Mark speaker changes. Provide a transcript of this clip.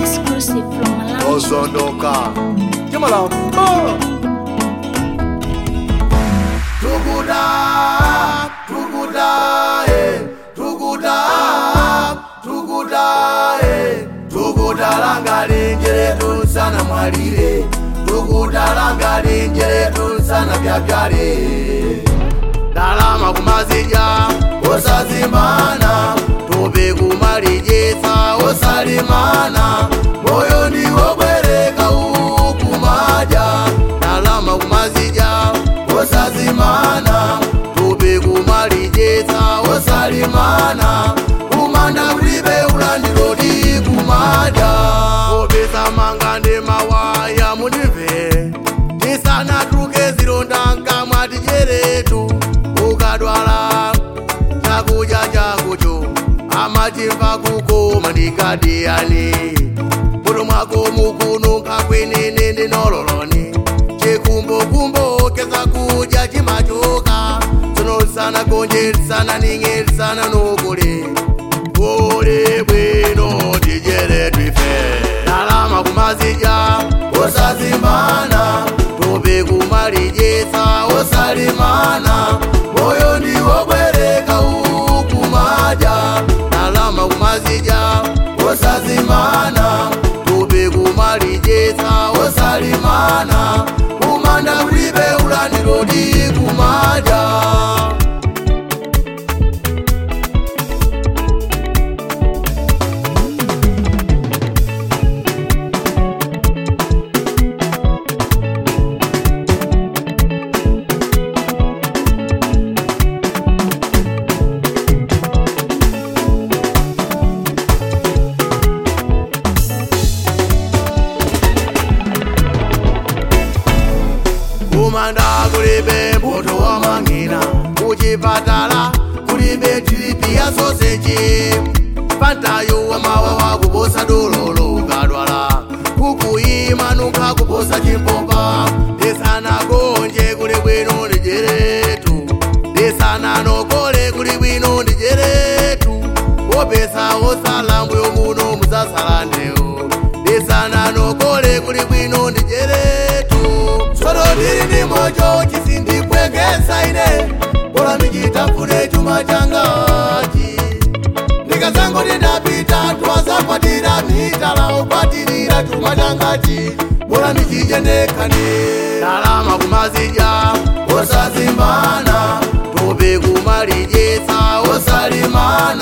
Speaker 1: Exclusive from Malawi.
Speaker 2: ozondoka chimalamba tukuda tukuda eh, tukuda tukuda eh, tukuda langa linjere tunsana mwalire tukuda langa linjere tunsana byabyaire dalama kumazija osazimana tupe kumalijesa osalimana moyo ndiwo bwereka ukumaja dalama kumazija osazimana tupe kumalijesa osalimana kumanda kulibe ulandilodi kumaja opesa manga ndi mawaya mundive tisanatuke zilondanga mwatijeretu ukadwala chakudya chakucho amachimva kukoma ndikadiyani muto mwako mukunuka kwenene ndinololoni chikumbokumbo keza kudya chimachoka tsonosana konjerisana ning'erisana nokule kule bwino tijeretu ife dalama kumazija osazimbana tupe kumalijesa osalimana moyo ndiwo bwereka ukumaja dalama kumazija osazimana tupe kumalijesa osalimana kumanda kulibe ulandilodi kumaja kumanda kulibe mbuto wa mang'ina kuchipatala kulibe tiripi ya soseji pantayo wamawa wakuposa dololo ukadwala kukuyimanuka kuposa chimpompa desana konje kuli bwino ndijeretu desana nokole kuli bwino ndijeretu wopesa osala mbuyo muno muzasalandewo desana nokole kuli bwino ndijeretu solo ndili ndi mojo chisindipwekesa ine bola michitafune chuma changachi ndikazango ndidapita twazakwatira mitala ukwatirira chuma changachi bola michichendekane dalama kumazija osazimbana tupe kumalijesa osalimana